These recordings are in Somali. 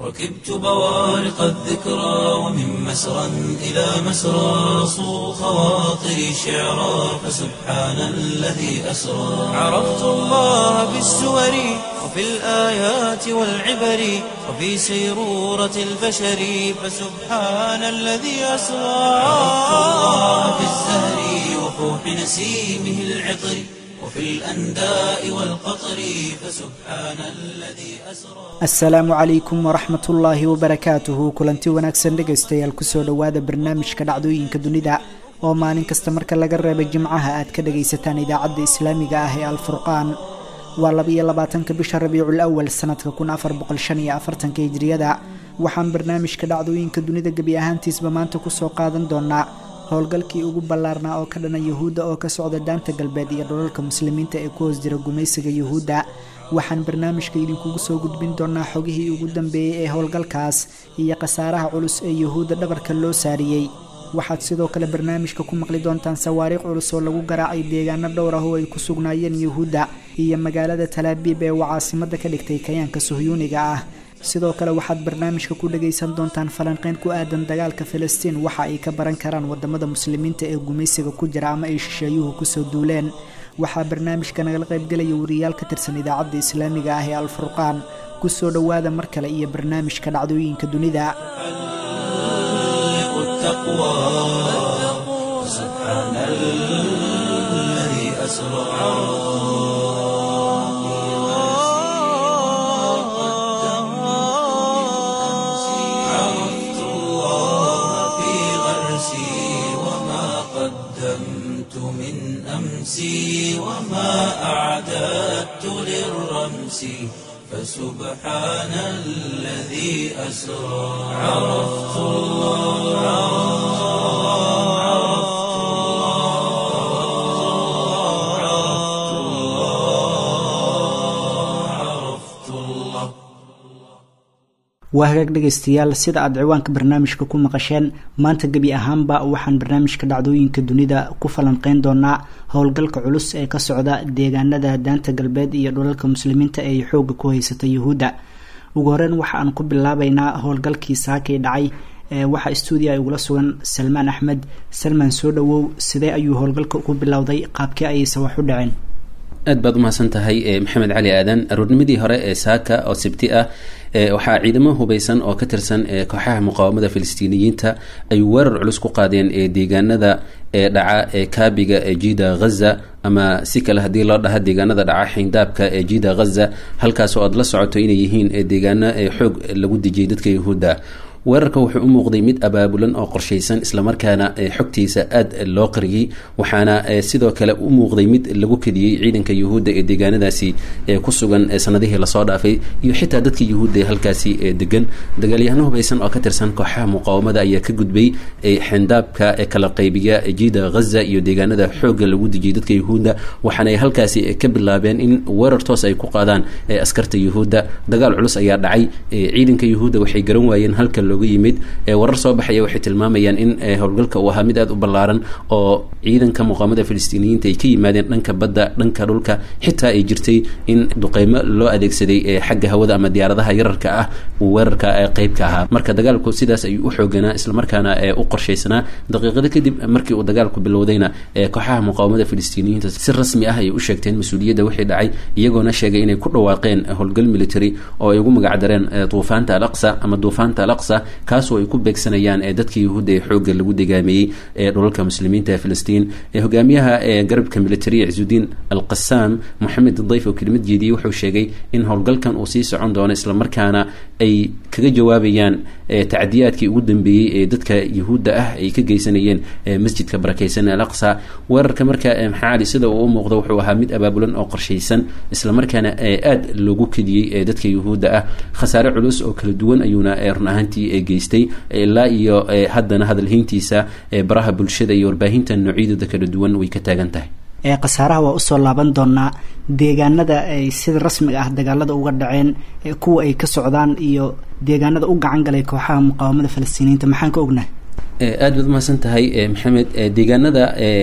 ركبت بوارق الذكرى ومن مسرى إلى مسرى صو خواطري شعرا فسبحان الذي أسرى عرفت الله بالسور وفي الآيات والعبر وفي سيرورة البشر فسبحان الذي أسرى عرفت الله بالزهر وفوح نسيمه العطر وفي الأنداء والقطر فسبحان الذي أسرى asalaamu calaykum waraxmat ullaahi wabarakaatuhu kulanti wanaagsan dhegaystayaal kusoo dhowaada barnaamijka dhacdooyinka dunida oo maalin kasta marka laga reebay jimcaha aad ka dhagaysataan idaacadda islaamiga ah ee alfurqaan waa labiyo labaatanka bisha rabiicul awal sanadka kun afar boqol shan iyo afartanka hijriyada waxaan barnaamijka dhacdooyinka dunida gebi ahaantiisba maanta kusoo qaadan doonaa howlgalkii ugu ballaarnaa oo ka dhana yuhuudda oo ka socda daanta galbeed iyo dhulalka muslimiinta ee ku hoos jira gumaysiga yuhuudda waxaan barnaamijka idinkugu soo gudbin doonaa xogihii ugu dambeeyey ee howlgalkaas iyo khasaaraha culus ee yuhuudda dhabarka loo saariyey waxaad sidoo kale barnaamijka ku maqli doontaan sawaariikh culus oo lagu garaacay deegaano dhowr ah oo ay ku sugnaayeen yuhuudda iyo magaalada talaabiib ee uu caasimada ka dhigtay kayaanka suhyuuniga ah sidoo kale waxaad barnaamijka ku dhagaysan doontaan falanqeyn ku aadan dagaalka filistiin waxa ay ka baran karaan wadamada muslimiinta ee gumaysiga ku jira ama ay shisheeyuhu kusoo duuleen waxaa barnaamijka nagala qaybgelaya wariyaal ka tirsan idaacadda islaamiga ah ee alfurqaan kusoo dhowaada mar kale iyo barnaamijka dhacdooyinka dunida التقوى سبحان الذي أسرى عرفت الله في غرسي وما قدمت من أمسي وما أعددت للرمس فسبحان الذي أسرى عرفت الله عرفت الله عرفت الله waa hagaag dhegaystayaal sida aad ciwaanka barnaamijka ku maqasheen maanta gebi ahaanba waxaan barnaamijka dhacdooyinka dunida ku falanqeyn doonaa howlgalka culus ee ka socda deegaanada daanta galbeed iyo dhulalka muslimiinta ee xooga ku haysata yuhuudda ugu horeyn waxa aan ku bilaabeynaa howlgalkii saakay dhacay waxaa stuudiya ay ugula sugan salmaan axmed salmaan soo dhawow sidee ayuu howlgalka ku bilowday qaabkii ayayse wax u dhaceen aad baad umahadsan tahay maxamed cali aadan aroornimadii hore ee saaka oo sibti ah waxaa ciidamo hubeysan oo ka tirsan kooxaha muqaawamada filistiiniyiinta ay weerar culus ku qaadeen deegaanada ee dhaca ee kaabiga ee jida ghaza ama si kale haddii loo dhaha deegaanada dhaca xindaabka ee jida ghaza halkaas oo aad la socoto inay yihiin deegaano xoog lagu dejiyay dadka yahuudda weerarka wuxuu u muuqday mid abaabulan oo qorshaysan islamarkaana xogtiisa aad loo qariyey waxaana sidoo kale u muuqday mid lagu kadiyey ciidanka yuhuudda ee deegaanadaasi ku sugan sanadihii lasoo dhaafay iyo xitaa dadka yuhuudda ee halkaasi degan dagaalyahano hubeysan oo ka tirsan kooxaha muqaawamada ayaa ka gudbay xindaabka ee kala qaybiya jida ghaza iyo deegaanada xoogga lagu dejiyay dadka yuhuudda waxaana ay halkaasi ka bilaabeen in weerar toos ay ku qaadaan askarta yuhuudda dagaal culus ayaa dhacay ciidanka yuhuudda waxay garan waayeen halka looga yimid warar soo baxaya waxay tilmaamayaan in howlgalka uu ahaa mid aada u ballaaran oo ciidanka muqaamada filistiiniyiinta ay ka yimaadeen dhanka badda dhanka dhulka xitaa ay jirtay in duqeymo loo adeegsaday xagga hawada ama diyaaradaha yararka ah uu weerarka qeyb ka ahaa marka dagaalku sidaas ayuu u xooganaa islamarkaana u qorshaysanaa daqiiqado kadib markii uu dagaalku bilowdayna kooxaha muqaawamada filistiiniyiinta si rasmi ah ayay u sheegteen mas-uuliyadda wixii dhacay iyagoona sheegay inay ku dhawaaqeen howlgal military oo ay ugu magacdareen duufaanta alaqsa ama duufaanta alaqsa kaasoo ay ku beegsanayaan dadka yuhuudda ee xoogga lagu degaameeyey ee dhulalka muslimiinta ee filistiin hogaamiyaha garabka militariya cisudiin alqasaam moxamed dayf oo kelimad jeediyey wuxuu sheegay in howlgalkan uu sii socon doono islamarkaana ay kaga jawaabayaan tacdiyaadkii ugu dambeeyey ee dadka yuhuudda ah ay ka geysanayeen masjidka barakeysan al aqsa weerarka marka maxaa cali sida uu u muuqdo wuxuu ahaa mid abaabulan oo qorshaysan islamarkaana aada loogu kediyey dadka yuhuudda ah khasaare culus oo kala duwan ayuuna run ahaantii geystay ilaa iyo haddana hadalhayntiisa baraha bulshada iyo warbaahinta noocyadooda kala duwan way ka taagan tahay ee khasaaraha waa usoo laaban doonaa deegaanada ay sida rasmiga ah dagaalada uga dhaceen kuwa ay ka socdaan iyo deegaanada u gacan galay kooxaha muqaawamada falastiiniyiinta maxaan ka ognahay aada baad umahadsan tahay maxamed deegaanada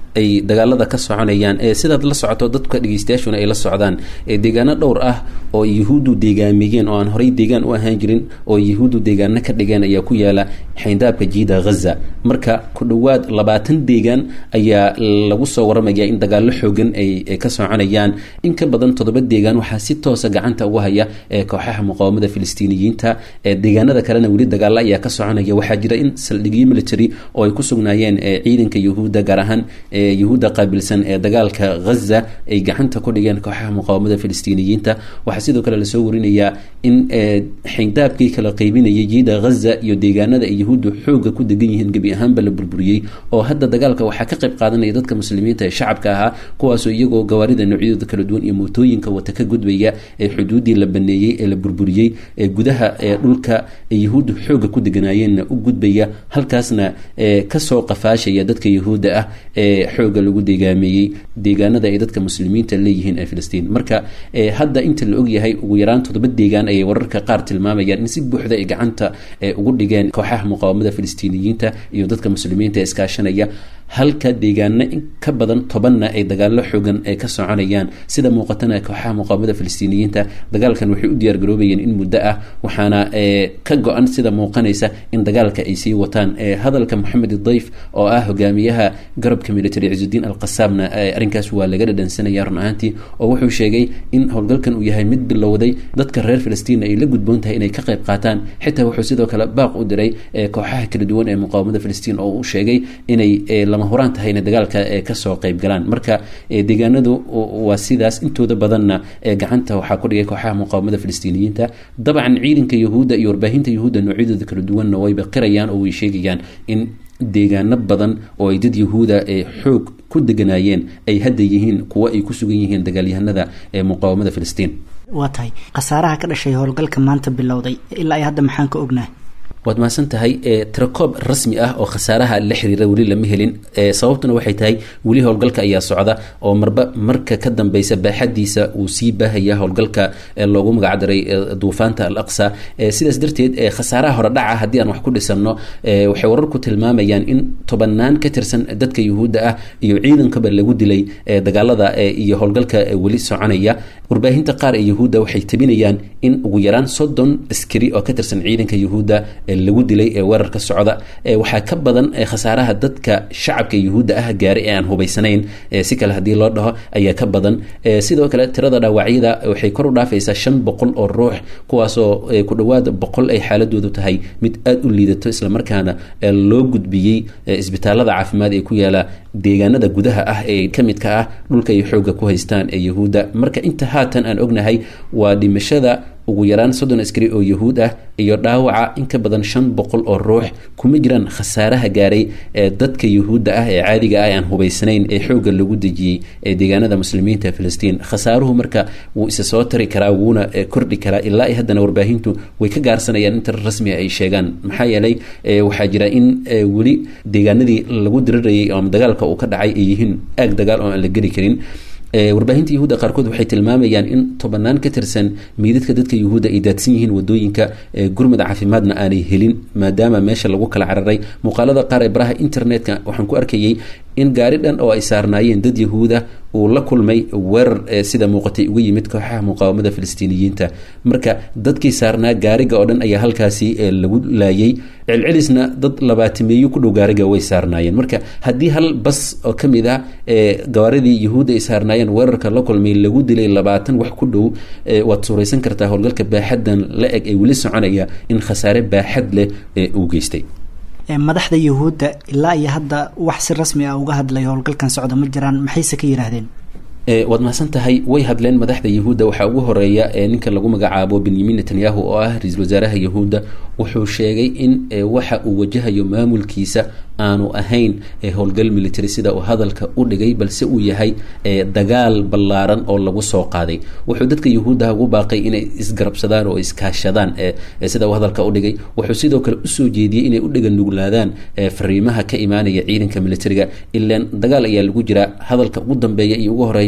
ay dagaalada ka soconayaan sidaad la socoto dadka dhegeystayaashuna ay la socdaan deegaano dhowr ah oo yuhuuddu deegaamiyeen oo aan horey deegaan u ahaan jirin oo yuhuuddu deegaano ka dhigeen ayaa ku yaala xayndaabka jiida ghaza marka ku dhowaad labaatan deegaan ayaa lagu soo waramaya in dagaallo xoogan ay ka soconayaan in ka badan toddoba deegaan waxaa si toosa gacanta uga haya kooxaha muqaawamada filistiiniyiinta deegaanada kalena weli dagaalo ayaa ka soconaya waxaa jira in saldhigyo military oo ay ku sugnaayeen ciidanka yuhuudda gaar ahaan yuhuudda qaabilsan ee dagaalka ghaza ay gacanta ku dhigeen kooxaha muqaawamada filistiiniyiinta waxaa sidoo kale lasoo warinayaa in xayndaabkii kala qeybinayay jiida ghaza iyo deegaanada ay yuhuuddu xooga ku degan yihiin gebi ahaanba la burburiyey oo hadda dagaalka waxaa ka qayb qaadanaya dadka muslimiinta ee shacabka ahaa kuwaasoo iyagoo gawaarida noocyadooda kala duwan iyo mootooyinka wata ka gudbaya ee xuduuddii la baneeyey ee la burburiyey ee gudaha ee dhulka ay yuhuuddu xooga ku deganaayeenna u gudbaya halkaasna kasoo qafaashaya dadka yuhuudda ah ee xooga lagu deegaameeyey deegaanada ay dadka muslimiinta leeyihiin ee filistiin marka hadda inta la ogyahay ugu yaraan toddoba deegaan ayay wararka qaar tilmaamayaan in si buuxda ay gacanta ugu dhigeen kooxaha muqaawamada filistiiniyiinta iyo dadka muslimiinta ee iskaashanaya halka deegaano in ka badan tobanna ay dagaallo xoogan ee ka soconayaan sida muuqatana kooxaha muqaawamada filistiiniyiinta dagaalkan waxay u diyaargaroobayeen in muddo ah waxaana ka go-an sida muuqanaysa in dagaalka ay sii wataan hadalka moxamed dayf oo ah hogaamiyaha garabka military ciisudiin alqasaabna arrinkaas waa laga dhadhansanaya run ahaantii oo wuxuu sheegay in howlgalkan uu yahay mid bilowday dadka reer filistiin ay la gudboon tahay inay ka qayb qaataan xitaa wuxuu sidoo kale baaq u diray kooxaha kala duwan ee muqaawamada filistiin oo uu sheegay inay lama huraan tahay inay dagaalka kasoo qayb galaan marka deegaanadu waa sidaas intooda badanna gacanta waxaa ku dhigay kooxaha muqaawamada filistiiniyiinta dabcan ciidanka yuhuudda iyo warbaahinta yuhuudda noocyadooda kala duwanna wayba qirayaan oo way sheegayaan in deegaano badan oo ay dad yahuuda ee xoog ku deganaayeen ay hadda yihiin kuwo ay ku sugan yihiin dagaalyahanada ee muqaawamada filistiin waa tahay khasaaraha ka dhashay howlgalka maanta bilowday ilaa ay hadda maxaan ka ognahay waad mahadsan tahay tirakoob rasmi ah oo khasaaraha la xiriira weli lama helin sababtuna waxay tahay weli howlgalka ayaa socda oo marba marka ka dambeysa baaxadiisa uu sii baahaya howlgalka loogu magacdaray duufaanta al aqsa sidaas darteed khasaaraha hore dhaca haddii aan wax ku dhisanno waxay wararku tilmaamayaan in tobanaan ka tirsan dadka yuhuudda ah iyo ciidankaba lagu dilay dagaalada iyo howlgalka weli soconaya warbaahinta qaar ee yuhuudda waxay tabinayaan in ugu yaraan soddon askari oo ka tirsan ciidanka yuhuudda lagu dilay ee weerarka socda waxaa ka badan khasaaraha dadka shacabka yuhuudda ah gaari ee aan hubaysanayn si kale haddii loo dhaho ayaa ka badan sidoo kale tirada dhaawacyada waxay kor u dhaafaysaa shan boqol oo ruux kuwaasoo ku dhowaad boqol ay xaaladoodu tahay mid aada u liidato islamarkaana loo gudbiyey isbitaalada caafimaad ee ku yaala deegaanada gudaha ah ee ka midka ah dhulka ay xoogga ku haystaan ee yuhuudda marka inta haatan aan ognahay waa dhimashada ugu yaraan soddon askari oo yuhuud ah iyo dhaawaca in ka badan shan boqol oo ruux kuma jiraan khasaaraha gaaray ee dadka yuhuudda ah ee caadiga ah ee aan hubaysanayn ee xoogga lagu dejiyey ee deegaanada muslimiinta filistiin khasaaruhu marka wuu isa soo tari karaa wuuna kordhi karaa ilaa i haddana warbaahintu way ka gaarsanayaan inta rasmiga ay sheegaan maxaa yeelay waxaa jira in weli deegaanadii lagu dirirayay ama dagaalka uu ka dhacay ay yihiin aag dagaal oo aan la geli karin warbaahinta yuhuudda qaarkood waxay tilmaamayaan in tobanaan ka tirsan meydadka dadka yuhuudda ay daadsan yihiin wadooyinka gurmada caafimaadna aanay helin maadaama meesha lagu kala cararay muuqaalada qaar ee baraha internetka waxaan ku arkayay in gaari dhan oo ay saarnaayeen dad yahuuda uu la kulmay weerar sida muuqatay uga yimid kooxaha muqaawamada filistiiniyiinta marka dadkii saarnaa gaariga oo dhan ayaa halkaasi lagu laayay celcelisna dad labaatimeeyo ku dhow gaariga way saarnaayeen marka haddii hal bas oo ka mid ah gawaaridii yahuudda ay saarnaayeen weerarka la kulmay lagu dilay labaatan wax ku dhow waad suuraysan kartaa howlgalka baaxaddan la eg ee weli soconaya in khasaare baaxad leh uu geystay madaxda yuhuudda ilaa iyo hadda wax si rasmi ah uga hadlay howlgalkan socda ma jiraan maxayse ka yidhaahdeen waad mahadsan tahay way hadleen madaxda yahuudda waxaa ugu horeeya ninka lagu magacaabo benyamin netanyahu oo ah ra-iisul wasaaraha yahuudda wuxuu sheegay in waxa uu wajahayo maamulkiisa aanu ahayn howlgal military sida uu hadalka u dhigay balse uu yahay dagaal ballaaran oo lagu soo qaaday wuxuu dadka yahuuddaha ugu baaqay inay isgarabsadaan oo iskaashadaan sida uu hadalka u dhigay wuxuu sidoo kale usoo jeediyey inay u dhiga nuglaadaan fariimaha ka imaanaya ciidanka militariga ilaan dagaal ayaa lagu jiraa hadalka ugu dambeeya iyo ugu horeyba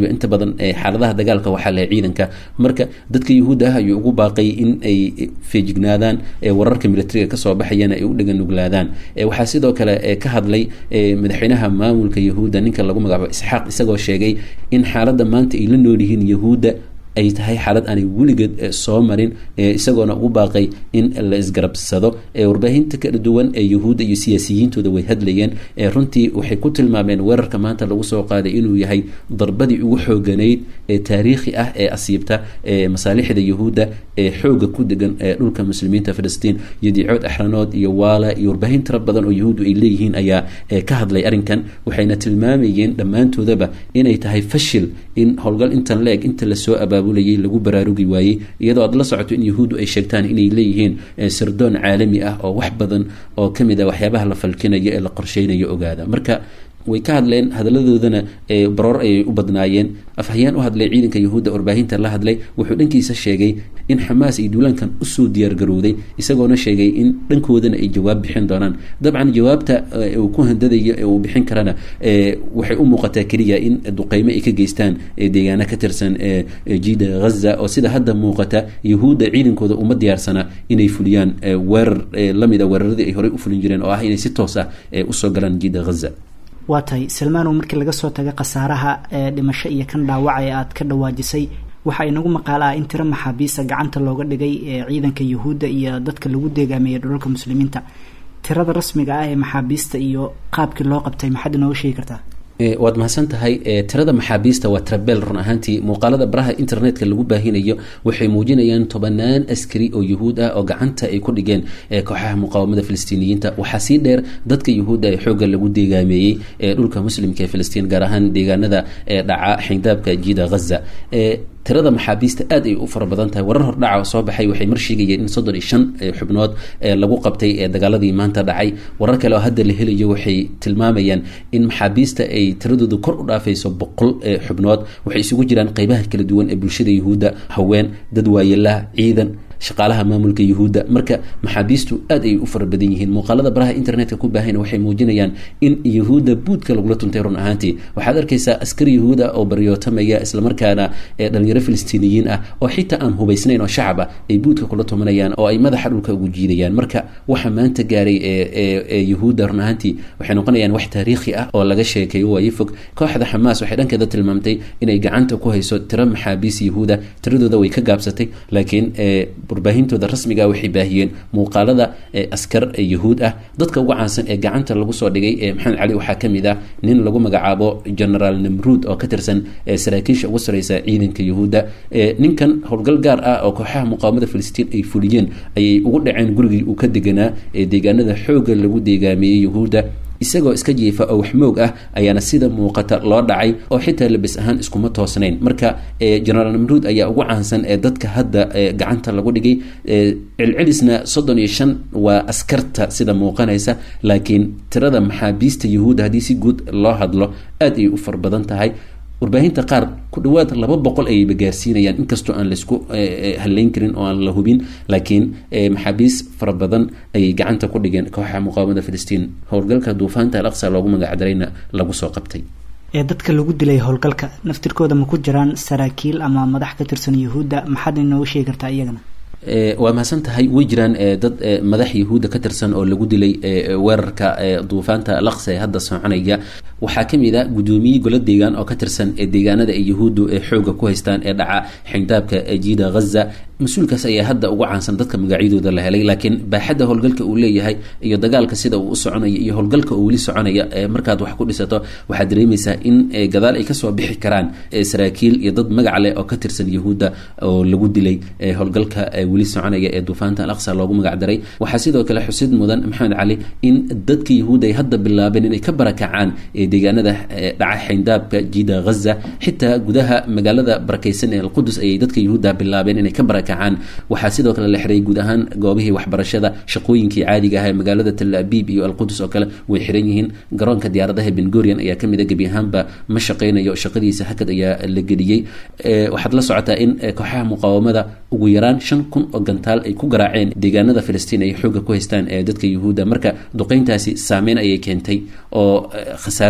inta badan xaaladaha dagaalka waxaa lehe ciidanka marka dadka yuhuudda ah ayuu ugu baaqay in ay feejignaadaan wararka militariga kasoo baxayana ay u dheganuglaadaan waxaa sidoo kale ka hadlay madaxweynaha maamulka yahuudda ninka lagu magacaabo isxaaq isagoo sheegay in xaaladda maanta ay la nool yihiin yahuudda ay tahay xaalad aanay weligeed soo marin isagoona ugu baaqay in la isgarabsado warbaahinta kala duwan ee yuhuudda iyo siyaasiyiintooda way hadlayeen runtii waxay ku tilmaameen weerarka maanta lagu soo qaaday inuu yahay darbadii ugu xooganayd ee taariikhi ah ee asiibta masaalixda yuhuudda ee xooga ku degan dhulka muslimiinta filistiin iyo diicood axranood iyo waala iyo warbaahin tira badan oo yuhuuddu ay leeyihiin ayaa ka hadlay arrinkan waxayna tilmaamayeen dhammaantoodaba inay tahay fashil in howlgal intan la-eg inta lasoo abaabulayay lagu baraarugi waayey iyadoo aad la socoto in yuhuuddu ay sheegtaan inay leeyihiin sirdoon caalami ah oo wax badan oo kamid a waxyaabaha la falkinayo ee la qorsheynayo ogaada marka way ka hadleen hadaladoodana baroor ayay u badnaayeen afhayeen u hadlay ciidanka yahuudda warbaahinta la hadlay wuxuu dhankiisa sheegay in xamaas ay duulaankan usoo diyaargarowday isagoona sheegay in dhankoodana ay jawaab bixin doonaan dabcan jawaabta uu ku handadayo ee uu bixin karana waxay u muuqataa keliya in duqeymo ay ka geystaan deegaana ka tirsan jida ghaza oo sida hadda muuqata yahuudda ciidankooda uma diyaarsana inay fuliyaan weerar lamid a weeraradii ay horey u fulin jireen oo ah inay si toos ah usoo galaan jida ghaza waa tahay salmaanow markii laga soo taga khasaaraha ee dhimasho iyo kan dhaawaca ee aad ka dhawaajisay waxaa inagu maqaala ah in tiro maxaabiista gacanta looga dhigay ee ciidanka yuhuudda iyo dadka lagu deegaameeyey dhulalka muslimiinta tirada rasmiga ah ee maxaabiista iyo qaabkii loo qabtay maxaad inooga sheegi kartaa waad mahadsan tahay tirada maxaabiista waa trabel run ahaantii muuqaalada baraha internetka lagu baahinayo waxay muujinayaan tobanaan askari oo yuhuud ah oo gacanta ay ku dhigeen kooxaha muqaawamada filistiiniyiinta waxaa sii dheer dadka yuhuudda ee xoogga lagu deegaameeyey ee dhulka muslimka ee filistiin gaar ahaan deegaanada dhaca xindaabka jida ghaza tirada maxaabiista aad ay u fara badan tahay warar hordhaca soo baxay waxay mar sheegayeen in soddon iyo shan xubnood lagu qabtay dagaaladii maanta dhacay warar kale oo hadda la helayo waxay tilmaamayaan in maxaabiista ay tiradoodu kor u dhaafayso boqol xubnood waxay isugu jiraan qeybaha kala duwan ee bulshada yuhuudda haween dad waayelaha ciidan shaqaalaha maamulka yuhuudda marka maxaabiistu aad ay u fara badan yihiin muuqaalada baraha internetka ku baahayna waxay muujinayaan in yuhuudda buudka lagula tuntay run ahaantii waxaad arkaysaa askari yuhuuda oo baryootamaya islamarkaana dhalinyaro filistiiniyiin ah oo xitaa aan hubaysnayn oo shacab ah ay buudka kula tumanayaan oo ay madaxa dhulka ugu jiidayaan marka waxa maanta gaaray ee yuhuudda run ahaantii waxay noqonayaan wax taariikhi ah oo laga sheekeeyo waayo fog kooxda xamaas waxay dhankeeda tilmaamtay inay gacanta ku hayso tiro maxaabiis yuhuuda tiradooda way ka gaabsatay laakiin warbaahintooda rasmiga waxay baahiyeen muuqaalada askar yuhuud ah dadka ugu caansan ee gacanta lagu soo dhigay maxamed cali waxaa kamid ah nin lagu magacaabo generaal namruud oo ka tirsan saraakiisha ugu sareysa ciidanka yuhuudda ninkan howlgal gaar ah oo kooxaha muqaawamada filistiin ay fuliyeen ayay ugu dhaceen gurigii uu ka deganaa ee deegaanada xoogga lagu deegaameeyey yuhuudda isagoo iska jiifa oo waxmoog ah ayaana sida muuqata loo dhacay oo xitaa labis ahaan iskuma toosnayn marka generaal namruud ayaa ugu caansan ee dadka hadda gacanta lagu dhigay celcelisna soddon iyo shan waa askarta sida muuqanaysa laakiin tirada maxaabiista yuhuudda haddii si guud loo hadlo aad ayay u far badan tahay warbaahinta qaar ku dhawaad laba boqol ayayba gaarsiinayaan inkastoo aan laisku haleyn karin oo aan la hubin laakiin maxaabiis fara badan ayay gacanta ku dhigeen kooxaha muqaawamada filistiin howlgalka duufaanta al aqsa loogu magacdarayna lagu soo qabtay ee dadka lagu dilay howlgalka naftirkooda ma ku jiraan saraakiil ama madax ka tirsan yuhuudda maxaad inooga sheegi kartaa iyagana waa mahadsan tahay way jiraan dad madax yahuudda ka tirsan oo lagu dilay weerarka duufaanta alaqsa ee hadda soconaya waxaa kamid a guddoomiye golo deegaan oo ka tirsan deegaanada ay yahuuddu xooga ku haystaan ee dhaca xindaabka jida ghaza mas-uulkaas ayaa hadda ugu caansan dadka magacyadooda la helay laakiin baaxadda howlgalka uu leeyahay iyo dagaalka sida uu u soconaya iyo howlgalka uu weli soconaya markaad wax ku dhisato waxaad dareemaysaa in gadaal ay kasoo bixi karaan saraakiil iyo dad magac leh oo ka tirsan yahuudda oo lagu dilay howlgalka weli soconaya ee duufaanta alaqsa loogu magacdaray waxaa sidoo kale xusid mudan maxamed cali in dadka yahuudda ay hadda bilaabeen inay ka barakacaan deegaanada dhaca xindaabka jida ghaza xitaa gudaha magaalada barakeysan ee alqudus ayay dadka yahuudda bilaabeen inay ka barakacaan waxaa sidoo kale la xiray guud ahaan goobihii waxbarashada shaqooyinkii caadiga ah ee magaalada tal abiib iyo alqudus oo kale way xiran yihiin garoonka diyaaradaha bengorian ayaa kamid a gebi ahaanba ma shaqeynayo shaqadiisa hakad ayaa la geliyey waxaad la socotaa in kooxaha muqaawamada ugu yaraan shan kun oo gantaal ay ku garaaceen deegaanada filistiin ay xooga ku haystaan ee dadka yuhuudda marka duqeyntaasi saameyn ayay keentay oo khasaaro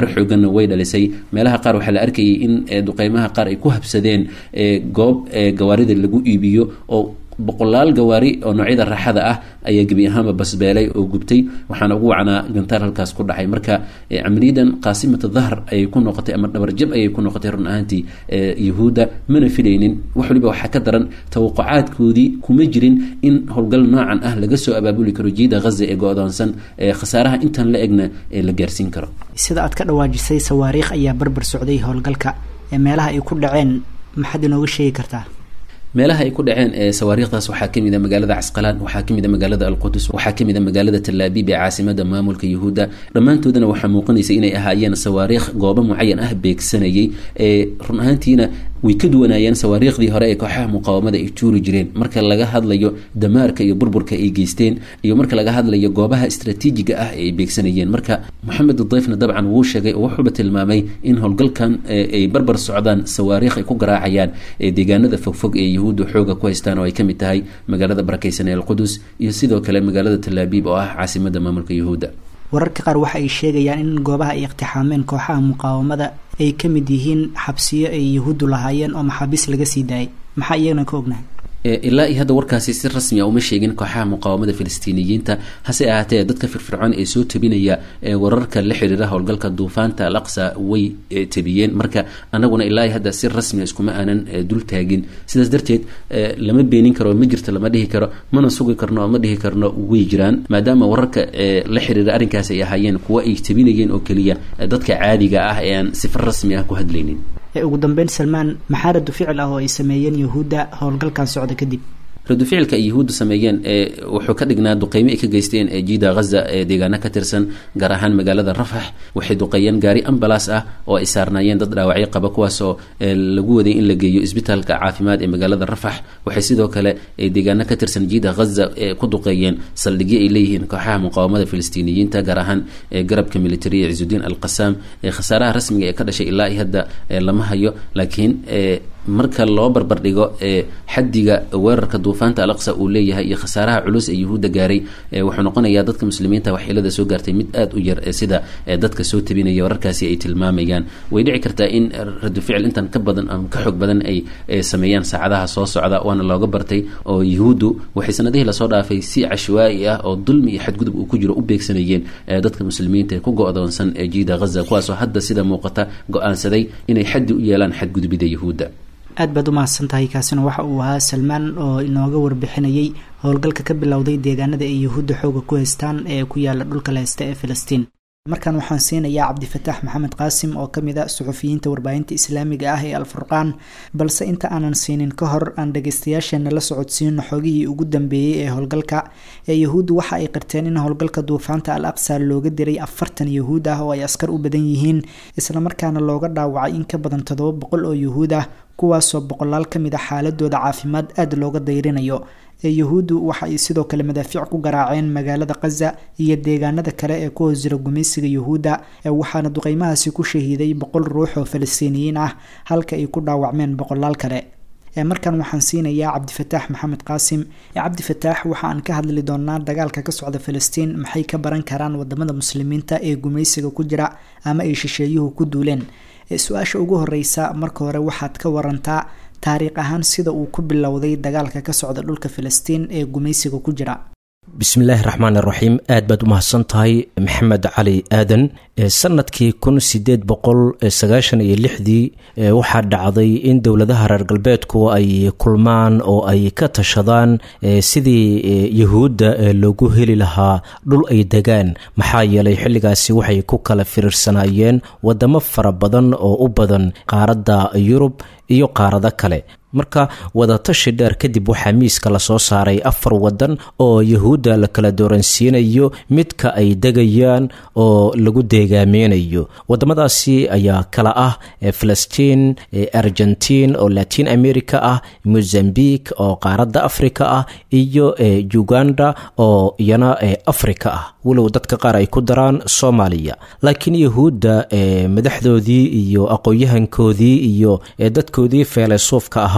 xooganna way dhalisay meelaha qaar waxaa la arkayay in duqeymaha qaar ay ku habsadeen goob gawaarida lagu iibiyo oo boqolaal gawaari oo noocyada raaxada ah ayaa gebi ahaanba basbeelay oo gubtay waxaana ugu wacnaa gantaar halkaas ku dhacay marka camaliyadan qaasimata dahr ayay ku noqotay ama dhabarjab ayay ku noqotay run ahaantii yahuudda mana filaynin wax waliba waxaa ka daran tawaqucaadkoodii kuma jirin in howlgal noocan ah laga soo abaabuli karo jiida ghaza ee go-doonsan khasaaraha intan la egna la gaarsiin karo sida aad ka dhawaajisay sawaariikh ayaa barbar socday howlgalka ee meelaha ay ku dhaceen maxaad inooga sheegi kartaa meelaha ay ku dhaceen sawaariikhdaas waxaa kamid a magaalada casqalaan waxaa kamid a magaalada alqudus waxaa kamid a magaalada talaabiib ee caasimada maamulka yahuudda dhammaantoodana waxaa muuqanaysa inay ahaayeen sawaariikh goobo mucayan ah beegsanayay run ahaantiina way ka duwanaayeen sawaariikhdii hore ee kooxaha muqaawamada ay tuuri jireen marka laga hadlayo damaarka iyo burburka ay geysteen iyo marka laga hadlayo goobaha istraatiijiga ah ee ay beegsanayeen marka moxamed dayfna dabcan wuu sheegay oo wuxuuba tilmaamay in howlgalkan ay barbar socdaan sawaariikh ay ku garaacayaan deegaanada fogfog ee yahuudda xooga ku haystaan oo ay kamid tahay magaalada barakeysan ee alqudus iyo sidoo kale magaalada talaabiib oo ah caasimada maamulka yahuudda wararka qaar waxa ay sheegayaan in goobaha ay iqtixaameen kooxaha muqaawamada ay ka mid yihiin xabsiyo ay yahuuddu lahaayeen oo maxaabiis laga sii daayay maxaa iyagana ka ognahay ilaa iyo hadda warkaasi si rasmi a uma sheegin kooxaha muqaawamada filistiiniyiinta hase ahaatee dadka firfircoon ee soo tabinaya wararka la xiriira howlgalka duufaanta al aqsa way tabiyeen marka anaguna ilaa iyo hadda si rasmia iskuma aanan dul taagin sidaas darteed lama beenin karo ma jirto lama dhihi karo mana sugi karno ma dhihi karno way jiraan maadaama wararka la xiriira arrinkaas ay ahaayeen kuwa ay tabinayeen oo keliya dadka caadiga ah ee aan sifar rasmi ah ku hadlaynin ugu dambeyn salmaan maxaa radu ficil ah oo ay sameeyeen yahuudda howlgalkan socda kadib radu ficilka ay yahuudda sameeyeen wuxuu ka dhignaa duqeymo ay ka geysteen jiida ghaza ee deegaano ka tirsan gaar ahaan magaalada rafax waxay duqeeyeen gaari ambalaas ah oo ay saarnaayeen dad dhaawacyo qaba kuwaasoo lagu waday in la geeyo isbitaalka caafimaad ee magaalada rafax waxay sidoo kale deegaano ka tirsan jiida ghaza ku duqeeyeen saldhigyo ay leeyihiin kooxaha muqaawamada filistiiniyiinta gaar ahaan garabka military ee cisudiin al qasaam khasaaraha rasmiga ee ka dhashay ilaa iyo hadda lama hayo laakiin marka loo barbardhigo xadiga weerarka duufaanta alaqsa uu leeyahay iyo khasaaraha culus ee yahuudda gaaray wuxuu noqonayaa dadka muslimiinta waxyeelada soo gaartay mid aada u yar sida dadka soo tabinaya wararkaasi ay tilmaamayaan way dhici kartaa in radu ficil intan ka badan ama ka xoog badan ay sameeyaan saacadaha soo socda waana looga bartay oo yahuuddu waxay sanadihii lasoo dhaafay si cashwaa'i ah oo dulmi iyo xadgudub uu ku jiro u beegsanayeen dadka muslimiinta ee ku go-doonsan ee jiida ghaza kuwaasoo hadda sida muuqata go-aansaday inay xaddi u yeelaan xadgudubida yahuudda aad baad u mahadsan tahay kaasina waxa uu ahaa salmaan oo inooga warbixinayay howlgalka ka bilowday deegaanada ay yahuudda xooga ku haystaan ee ku yaala dhulka la haysta ee filistiin markan waxaan siinayaa cabdifataax maxamed qaasim oo ka mid a suxufiyiinta warbaahinta islaamiga ah ee alfurqaan balse inta aanan siinin ka hor aan dhageystayaasheena la socodsiino xogihii ugu dambeeyey ee howlgalka ee yahuuddu waxa ay qirteen in howlgalka duufaanta al aqsa looga diray afartan yahuud ah oo ay askar u badan yihiin islamarkaana looga dhaawacay in ka badan toddoba boqol oo yahuud ah kuwaasoo boqolaal ka mid a xaaladooda caafimaad aada looga dayrinayo ee yahuuddu waxa ay sidoo kale madaafiic ku garaaceen magaalada khaza iyo deegaanada kale ee ku hoos jira gumaysiga yahuudda waxaana duqeymahaasi ku shahiiday boqol ruux oo falastiiniyiin ah halka ay ku dhaawacmeen boqolaal kale markan waxaan siinayaa cabdifataax maxamed qaasim cabdifataax waxa aan ka hadli doonaa dagaalka ka socda filistiin maxay ka baran karaan wadamada muslimiinta ee gumaysiga ku jira ama ay shisheeyuhu ku duuleen su-aasha ugu horeysa marka hore waxaad ka warantaa taariikh ahaan sida uu ku bilowday dagaalka ka socda dhulka filistiin ee gumaysiga ku jira bismillaahi raxmaan iraxiim aad baad u mahadsan tahay maxamed cali aadan sanadkii kun sideed boqol sagaashan iyo lixdii waxaa dhacday in dowladaha reer galbeedku ay kulmaan oo ay ka tashadaan sidii yahuudda loogu heli lahaa dhul ay degaan maxaa yeelay xilligaasi waxay ku kala firiirsanaayeen wadamo fara badan oo u badan qaaradda yurub iyo qaarado kale marka wadatashi dheer kadib waxaa miiska lasoo saaray afar wadan oo yahuudda la kala dooransiinayo midka ay degayaan oo lagu deegaameynayo wadamadaasi ayaa kala ah filistiin argentiin oo latin america ah mozambique oo qaaradda africa ah iyo uganda oo iyana africa ah walow dadka qaar ay ku daraan soomaaliya laakiin yahuudda madaxdoodii iyo aqoon-yahankoodii iyo dadkoodii feelesuufka ahaa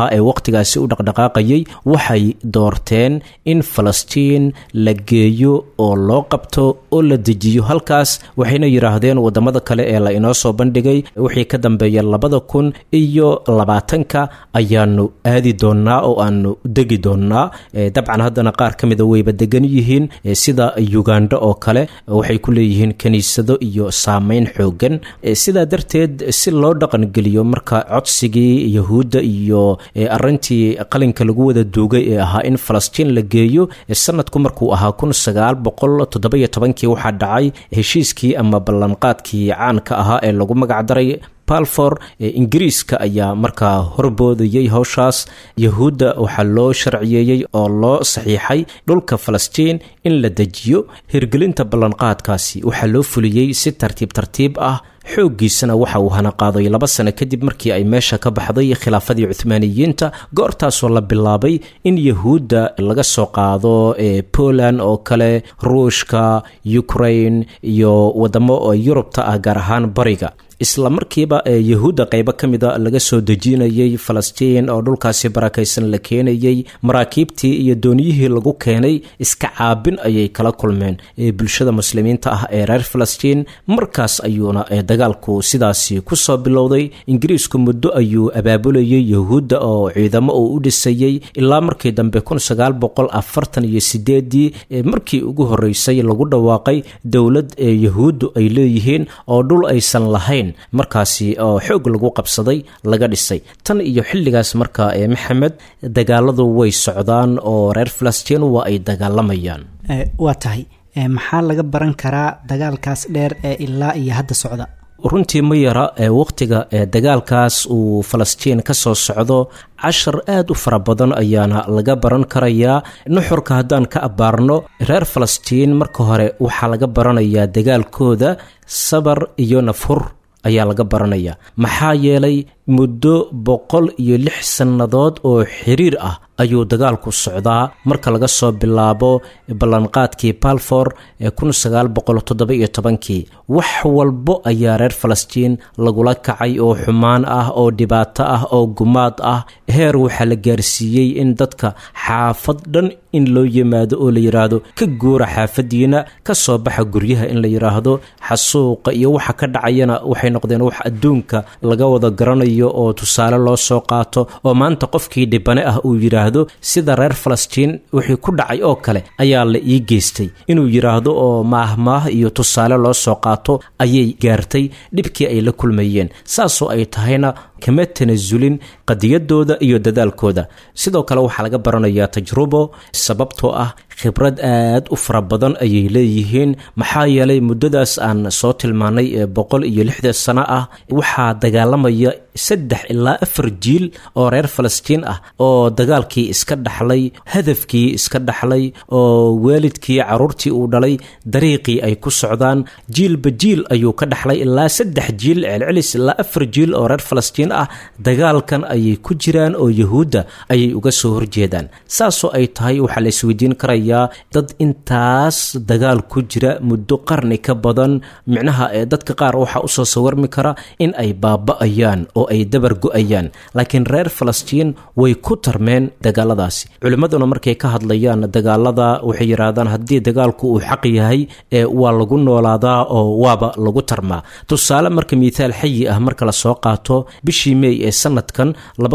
ahaa ee wakhtigaasi u dhaqdhaqaaqayay waxay doorteen in falastiin la geeyo oo loo qabto oo la dejiyo halkaas waxayna yidhaahdeen wadamada kale ee la inoo soo bandhigay wixii ka dambeeya labada kun iyo labaatanka ayaanu aadi doonaa oo aanu degi doonaa dabcan haddana qaar ka mida wayba degan yihiin sida uganda oo kale waxay ku leeyihiin kiniisado iyo saameyn xoogan sidaa darteed si loo dhaqangeliyo marka codsigii yahuudda iyo arintii qalinka lagu wada duugay ee ahaa in falastiin la geeyo sanadku markuu ahaa kun sagaal boqol toddobiyo tobankii waxaa dhacay heshiiskii ama ballanqaadkii caanka ahaa ee lagu magacdaray balfor ingiriiska ayaa markaa horboodayay howshaas yahuudda waxaa loo sharciyeeyey oo loo saxiixay dhulka falastiin in la dejiyo hirgelinta ballanqaadkaasi waxaa loo fuliyey si tartiib tartiib ah xooggiisana waxa uu hana qaaday laba sano kadib markii ay meesha ka baxday khilaafadii cuhmaaniyiinta goortaasoo la bilaabay in yahuudda laga soo qaado poland oo kale ruushka ukraine iyo wadamo yurubta ah gaar ahaan bariga isla markiiba yahuudda qaybo ka mida laga soo dejinayay falastiin oo dhulkaasi barakaysan la keenayey maraakiibtii iyo dooniyihii lagu keenay iska caabin ayay kala kulmeen bulshada muslimiinta ah ee reer falastiin markaas ayuuna dagaalku sidaasi kusoo bilowday ingiriisku muddo ayuu abaabulayay yahuudda oo ciidamo uu u dhisayey ilaa markii dambe kun sagaal boqol afartan iyo sideedii markii ugu horeysay lagu dhawaaqay dowlad ee yahuuddu ay leeyihiin oo dhul aysan lahayn markaasi oo xoog lagu qabsaday laga dhisay tan iyo xilligaas marka ee maxamed dagaaladu way socdaan oo reer falastiin waa ay dagaalamayaan waa tahay maxaa laga baran karaa dagaalkaas dheer ee ilaa iyo hadda socda runtii ma yara ee wakhtiga ee dagaalkaas uu falastiin ka soo socdo cashar aad u fara badan ayaana laga baran karayaa nuxurka haddaan ka abbaarno reer falastiin marka hore waxaa laga baranayaa dagaalkooda sabar iyo nafhur ayaa laga baranayaa maxaa yeelay muddo boqol iyo lix sannadood oo xiriir ah ayuu dagaalku socdaa marka laga soo bilaabo ballanqaadkii balfor ee kun sagaal boqol toddoba iyo tobankii wax walbo ayaa reer falastiin lagula kacay oo xumaan ah oo dhibaato ah oo gumaad ah heer waxaa la gaarsiiyey in dadka xaafad dhan in loo yimaado oo la yidhaahdo ka guura xaafadiina ka soo baxa guryaha in la yidhaahdo xasuuqa iyo waxa ka dhacayana waxay noqdeen wax adduunka laga wada garanayo oo tusaale loo soo qaato oo maanta qofkii dhibane ah uu yidhaahdo sida reer falastiin wixii ku dhacay oo kale ayaa la ii geystay inuu yidhaahdo oo maahmaah iyo tusaale loo soo qaato ayay gaartay dhibkii ay la kulmayeen saasoo ay tahayna kama tanasulin qadiyadooda iyo dadaalkooda sidoo kale waxaa laga baranayaa tajrubo sababtoo ah khibrad aad u fara badan ayay leeyihiin maxaa yeelay muddadaas aan soo tilmaanay ee boqol iyo lixdan sano ah waxaa dagaalamaya saddex ilaa afar jiil oo reer falastiin ah oo dagaalkii iska dhaxlay hadafkii iska dhaxlay oo waalidkii caruurtii uu dhalay dariiqii ay ku socdaan jiilba jiil ayuu ka dhaxlay ilaa saddex jiil celcelis ilaa afar jiil oo reer falastiin ah dagaalkan ayay ku jiraan oo yahuudda ayay uga soo horjeedaan saasoo ay tahay waxaa la isweydiin karayaa dad intaas dagaal ku jira muddo qarni ka badan micnaha ee dadka qaar waxaa usoo sawarmi kara in ay baaba'ayaan oo ay dabar go-ayaan laakiin reer falastiin way ku tarmeen dagaaladaasi culimmaduna markay ka hadlayaan dagaalada waxay yidhaahdaan haddii dagaalku uu xaq yahay ee waa lagu noolaadaa oo waaba lagu tarmaa tusaale marka mithaal xayi ah marka lasoo qaato bishii mey ee sanadkan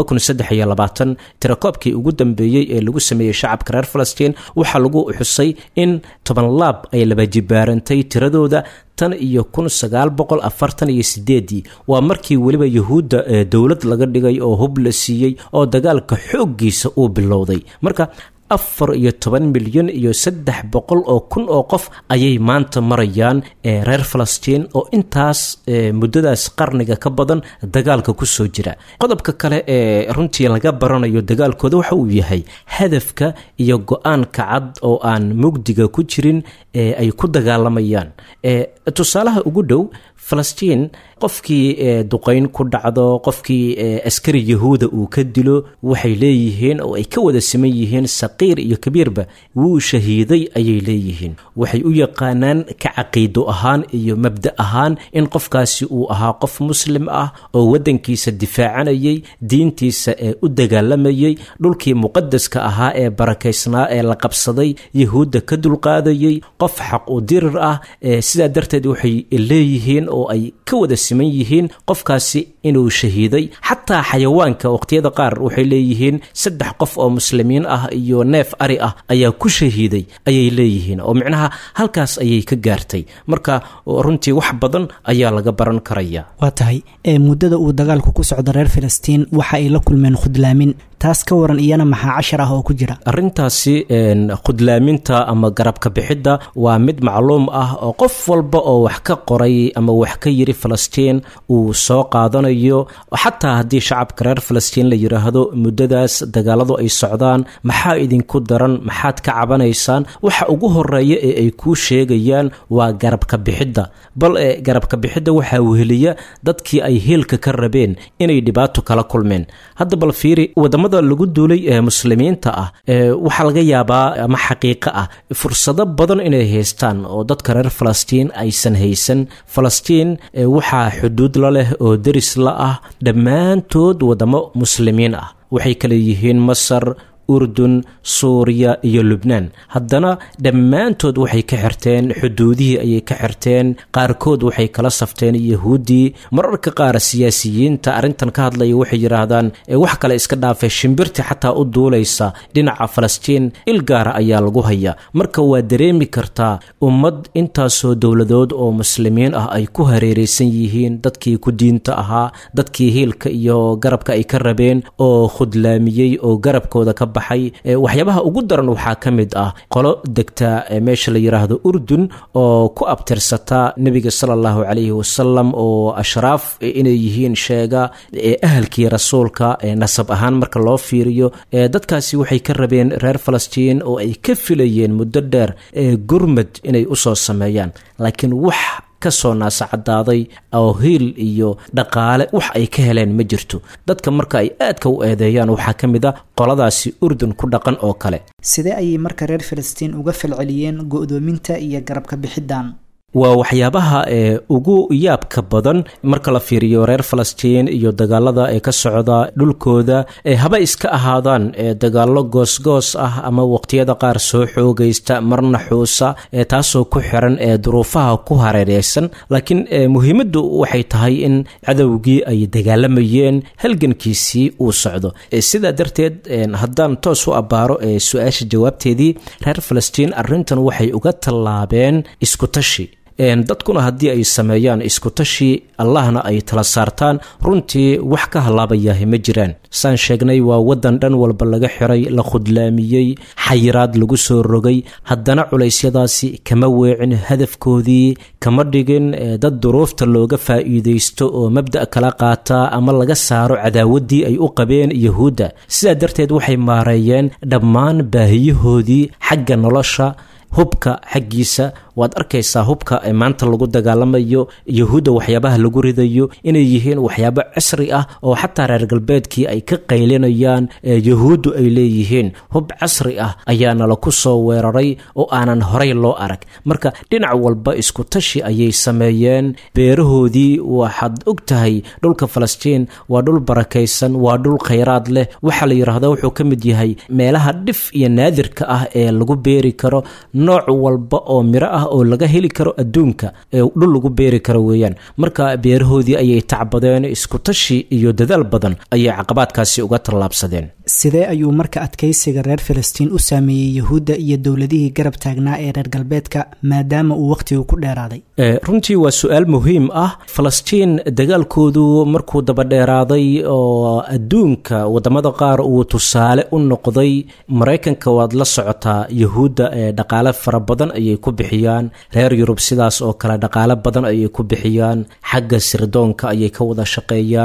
tirakoobkii ugu dambeeyey ee lagu sameeyey shacabka reer falastiin waxaa lagu xusay in toban laab ay laba jibaarantay tiradooda tan iyo kun sagaal boqol afartan iyo sideedii waa markii weliba yahuudda dowlad laga dhigay oo hub la siiyey oo dagaalka xooggiisa uu bilowday marka afar iyo toban milyan iyo saddex boqol oo kun oo qof ayay maanta marayaan ee reer falastiin oo intaas muddadaas qarniga ka badan dagaalka kusoo jira qodobka kale ee runtii laga baranayo dagaalkooda waxa uu yahay hadafka iyo go-aanka cad oo aan mugdiga ku jirin ee ay ku dagaalamayaan tusaalaha ugu dhow falastiin qofkii duqayn ku dhacdo qofkii askari yahuuda uu ka dilo waxay leeyihiin oo ay ka wada siman yihiin saqiir iyo kabiirba wuu shahiiday ayay leeyihiin waxay u yaqaanaan ka caqiido ahaan iyo mabda ahaan in qofkaasi uu ahaa qof muslim ah oo waddankiisa difaacanayay diintiisa ee u dagaalamayay dhulkii muqadaska ahaa ee barakaysnaa ee la qabsaday yahuudda ka dulqaadayay qof xaq u dirir ah sidaa darteed waxay leeyihiin oo ay ka wada siman yihiin qofkaasi inuu shahiiday xataa xayawaanka waqhtiyada qaar waxay leeyihiin saddex qof oo muslimiin ah iyo neef ari ah ayaa ku shahiiday ayay leeyihiin oo micnaha halkaas ayay ka gaartay marka runtii wax badan ayaa laga baran karaya waa tahay muddada uu dagaalku ku socdo reer filistiin waxa ay la kulmeen khudlaamin taas ka waran iyana maxaa cashar ah oo ku jira arrintaasi khudlaaminta ama garabka bixidda waa mid macluum ah oo qof walba oo wax ka qoray ama wax ka yiri falastiin uu soo qaadanayo xataa haddii shacabka reer falastiin la yidhaahdo muddadaas dagaaladu ay socdaan maxaa idinku daran maxaad ka cabanaysaan waxa ugu horeeya ee ay kuu sheegayaan waa garabka bixidda bal e garabka bixidda waxaa weheliya dadkii ay heelka ka rabeen inay dhibaato kala kulmeen hadda bal fiiri wadamada lagu duulay ee muslimiinta ah waxaa laga yaabaa ama xaqiiqo ah fursado badan inay haystaan oo dadka reer falastiin aysan haysan falastiin waxaa xuduud la leh oo deris la ah dhammaantood wadamo muslimiin ah waxay kale yihiin masar urdun suuriya iyo lubnaan haddana dhammaantood waxay ka xirteen xuduudihii ayay ka xirteen qaarkood waxay kala safteen yahuuddii mararka qaar siyaasiyiinta arrintan ka hadlaya waxay yidhaahdaan wax kale iska dhaafay shimbirti xataa u duulaysa dhinaca falastiin il gaara ayaa lagu hayaa marka waa dareemi kartaa ummad intaasoo dowladood oo muslimiin ah ay ku hareeraysan yihiin dadkii ku diinta ahaa dadkii hiilka iyo garabka ay ka rabeen oo khudlaamiyey oo garabkooda ka waxyaabaha ugu daran waxaa ka mid ah qolo degta meesha la yidhaahdo urdun oo ku abtirsata nebiga sala allahu calayhi wasalam oo ashraaf inay yihiin sheega ee ahalkii rasuulka nasab ahaan marka loo fiiriyo dadkaasi waxay ka rabeen reer falastiin oo ay ka filayeen muddo dheer gurmad inay usoo sameeyaan laakiin wax kasoo naasacadaaday oo hiil iyo dhaqaale wax ay ka heleen ma jirto dadka marka ay aadka u eedeeyaan waxaa ka mid a qoladaasi urdun ku dhaqan oo kale sidee ayay marka reer filistiin uga falceliyeen go'doominta iyo garabka bixiddan waa waxyaabaha ee ugu yaabka badan marka la fiiriyo reer falastiin iyo dagaalada ee ka socda dhulkooda ee haba iska ahaadaan ee dagaallo goosgoos ah ama waqtiyada qaar soo xoogaysta marna xuusa ee taasoo ku xiran ee duruufaha ku hareereysan laakiin muhiimaddu waxay tahay in cadowgii ay dagaalamayeen halgankiisii uu socdo sidaa darteed haddaan toos u abbaaro ee su-aasha jawaabteedii reer falastiin arrintan waxay uga tallaabeen iskutashi dadkuna haddii ay sameeyaan iskutashi allahna ay tala saartaan runtii wax ka halaabayahi ma jiraan saan sheegnay waa waddan dhan walba laga xiray la khudlaamiyey xayiraad lagu soo rogay haddana culeysyadaasi kama weecin hadafkoodii kama dhigin dad duruufta looga faa'iidaysto oo mabda' kala qaata ama laga saaro cadaawaddii ay u qabeen yahuudda sidaa darteed waxay maareeyeen dhammaan baahiyahoodii xagga nolosha hubka xaggiisa waad arkaysaa hubka ee maanta lagu dagaalamayo yahuudda waxyaabaha lagu ridayo inay yihiin waxyaabo casri ah oo xataa reer galbeedkii ay ka qaylinayaan yahuuddu ay leeyihiin hub casri ah ayaana laku soo weeraray oo aanan horay loo arag marka dhinac walba isku tashi ayay sameeyeen beerahoodii waxaad og tahay dhulka falastiin waa dhul barakaysan waa dhul khayraad leh waxaa la yidhaahdaa wuxuu ka mid yahay meelaha dhif iyo naadirka ah ee lagu beeri karo nooc walba oo miro ah oo laga heli karo adduunka ee dhul lagu beeri karo weeyaan marka beerahoodii ayay tacbadeen iskutashi iyo dadaal badan ayay caqabaadkaasi uga tallaabsadeen sidee ayuu marka adkaysiga reer filistiin u saameeyey yahuudda iyo dowladihii garab taagnaa ee reer galbeedka maadaama uu wakhtigu ku dheeraaday runtii waa su-aal muhiim ah falastiin dagaalkoodu markuu dabadheeraaday oo adduunka wadamada qaar uu tusaale u noqday maraykanka waad la socotaa yahuudda ee dhaqaale fara badan ayay ku bixiyaan reer yurub sidaas oo kale dhaqaale badan ayay ku bixiyaan xagga sirdoonka ayay ka wada shaqeeyaan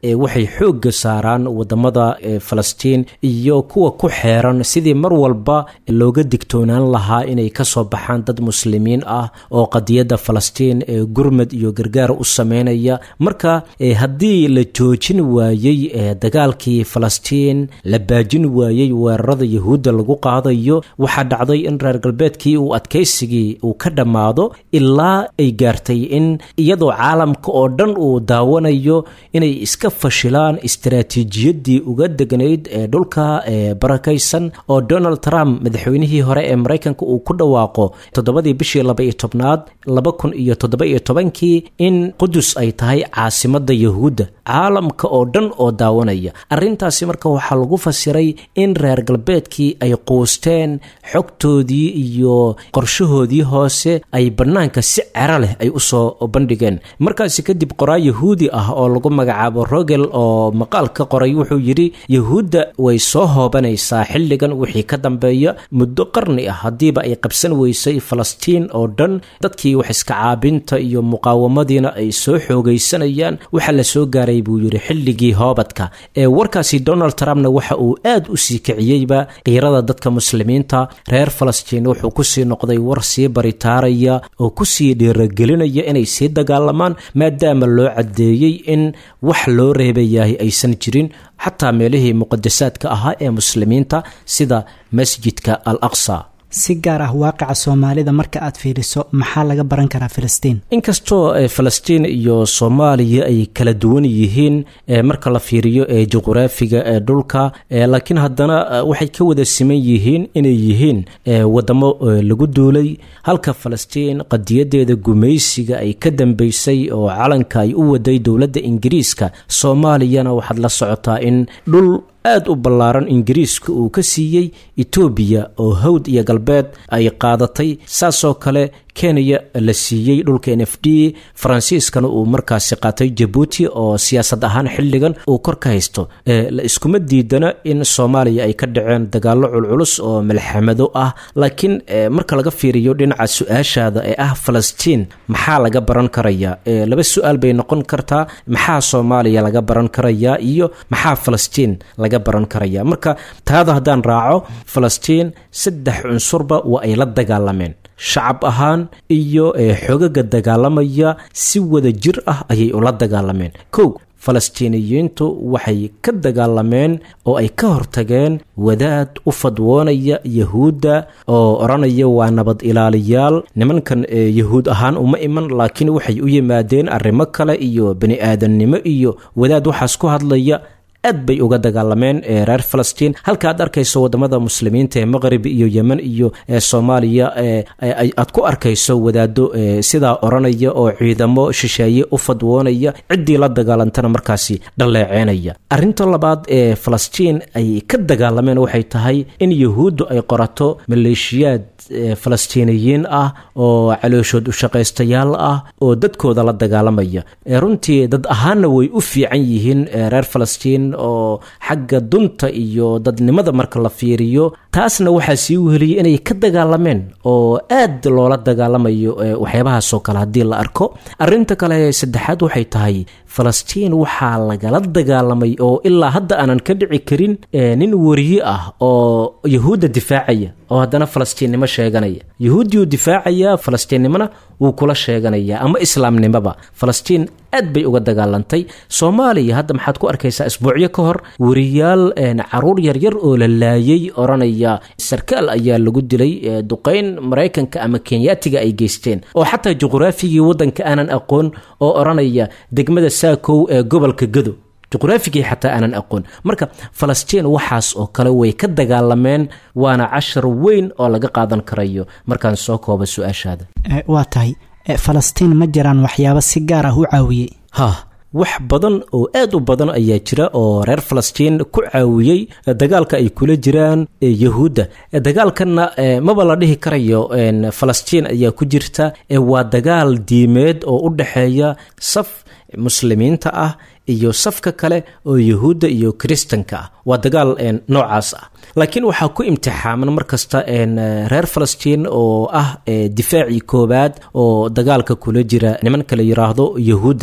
waxay xoogga saaraan wadamada falastiin iyo kuwa ku xeeran sidii mar walba looga digtoonaan lahaa inay kasoo baxaan dad muslimiin ah oo qadiyadda falastiin gurmad iyo gargaar u sameynaya marka haddii la joojin waayey dagaalkii falastiin la baajin waayey weerarada yahuudda lagu qaadayo waxaa dhacday in reer galbeedkii uu adkaysigii uu ka dhammaado ilaa ay gaartay in iyadoo caalamka oo dhan uu daawanayo inay iska fashilaan istaraatiijiyadii uga degnayd ee dhulka barakaysan oo donald trump madaxweynihii hore ee maraykanka uu ku dhawaaqo toddobadii bishii laba-iyo tobnaad laba kun iyo toddoba-iyo tobankii in qudus ay tahay caasimada yahuudda caalamka oo dhan oo daawanaya arrintaasi marka waxaa lagu fasiray in reer galbeedkii ay quusteen xogtoodii iyo qorshahoodii hoose ay bannaanka si cero leh ay usoo bandhigeen markaasi kadib qoraa yahuudi ah oo lagu magacaabo rogel oo maqaal ka qoray wuxuu yidhi yahuudda way soo hoobanaysaa xilligan wixii ka dambeeya muddo qarni ah haddiiba ay qabsan weysay falastiin oo dhan dadkii wax iska caabinta iyo muqaawamadiina ay soo xoogaysanayaan waxaa la soo gaaray buu yidhi xilligii hoobadka ee warkaasi donald trumpna waxa uu aad u sii kiciyeyba qiirada dadka muslimiinta reer falastiin wuxuu kusii noqday war sii baritaaraya oo kusii dhiiragelinaya inay sii dagaalamaan maadaama loo caddeeyey in wax loo reebayahay aysan jirin xataa meelihii muqadasaadka ahaa ee muslimiinta sida masjidka al aqsa si gaar ah waaqica soomaalida marka aad fiiriso maxaa laga baran karaa filistiin inkastoo falastiin iyo soomaaliya ay kala duwan yihiin marka la fiiriyo ee juquraafiga ee dhulka laakiin haddana waxay ka wada siman yihiin inay yihiin wadamo lagu duulay halka falastiin qadiyadeeda gumaysiga ay ka dambeysay oo calanka ay u waday dowladda ingiriiska soomaaliyana waxaad la socotaa in dhul aad u ballaaran ingiriiska uu ka siiyey etoobiya oo hawd iyo galbeed ay qaadatay saasoo kale kenya la siiyey dhulka n f d faransiiskana uu markaasi qaatay jabuuti oo siyaasad ahaan xilligan uu kor ka haysto la iskuma diidana in soomaaliya ay ka dhaceen dagaallo culculus oo malxamado ah laakiin marka laga fiiriyo dhinaca su-aashaada ee ah falastiin maxaa laga baran karayaa laba su-aal bay noqon kartaa maxaa soomaaliya laga baran karayaa iyo maxaa falastiin laga baran karaya marka taada haddaan raaco falastiin saddex cunsurba waa ay la dagaalameen shacab ahaan iyo xogaga dagaalamaya si wada jir ah ayay ula dagaalameen kow falastiiniyiintu waxay ka dagaalameen oo ay ka hortageen wadaad u fadwoonaya yahuudda oo odhanaya waa nabad ilaaliyaal nimankan yahuud ahaan uma iman laakiin waxay u yimaadeen arrimo kale iyo bani aadamnimo iyo wadaad waxaas ku hadlaya aad bay uga dagaalameen reer falastiin halka aad arkayso wadamada muslimiinta ee maqrib iyo yemen iyo soomaaliya aad ku arkayso wadaado sidaa oranaya oo ciidamo shisheeye u fadwoonaya ciddii la dagaalantana markaasi dhaleeceynaya arinta labaad ee falastiin ay ka dagaalameen waxay tahay in yahuuddu ay qorato maleeshiyaad falastiiniyiin ah oo calooshood ushaqaystayaal ah oo dadkooda la dagaalamaya runtii dad ahaanna way u fiican yihiin reer falastiin oo xagga dunta iyo dadnimada marka la fiiriyo taasna waxaa sii weheliyay inay ka dagaalameen oo aad loola dagaalamayo waxyaabahaasoo kale haddii la arko arinta kale saddexaad waxay tahay falastiin waxaa lagala dagaalamay oo ilaa hadda aanan ka dhici karin nin wariye ah oo yahuudda difaacaya oo haddana falastiinnimo sheeganaya yahuudiuu difaacaya falastiinnimona wuu kula sheeganaya ama islaamnimoba falastiin aad bay uga dagaalantay soomaaliya hadda maxaad ku arkaysaa isbuucyo ka hor wariyaal caruur yaryar oo la laayay odhanaya sarkaal ayaa lagu dilay duqayn maraykanka ama kenyaatiga ay geysteen oo xataa juquraafigii waddanka aanan aqoon oo odhanaya degmada saakow ee gobolka gado juqraafigii xataa aanan aqoon marka falastiin waxaas oo kale way ka dagaalameen waana cashar weyn oo laga qaadan karayo markaan soo kooba su-aashaada waa tahay falastiin ma jiraan waxyaabo si gaar ah u caawiyey ha wax badan oo aad u badan ayaa jira oo reer falastiin ku caawiyey dagaalka ay kula jiraan yahuudda dagaalkanna maba la dhihi karayo falastiin ayaa ku jirta waa dagaal diimeed oo u dhexeeya saf muslimiinta ah iyo safka kale oo yahuudda iyo kiristanka ah waa dagaal noocaas ah laakiin waxaa ku imtixaaman markasta reer falastiin oo ah difaacii koowaad oo dagaalka kula jira nimanka la yiraahdo yahuudda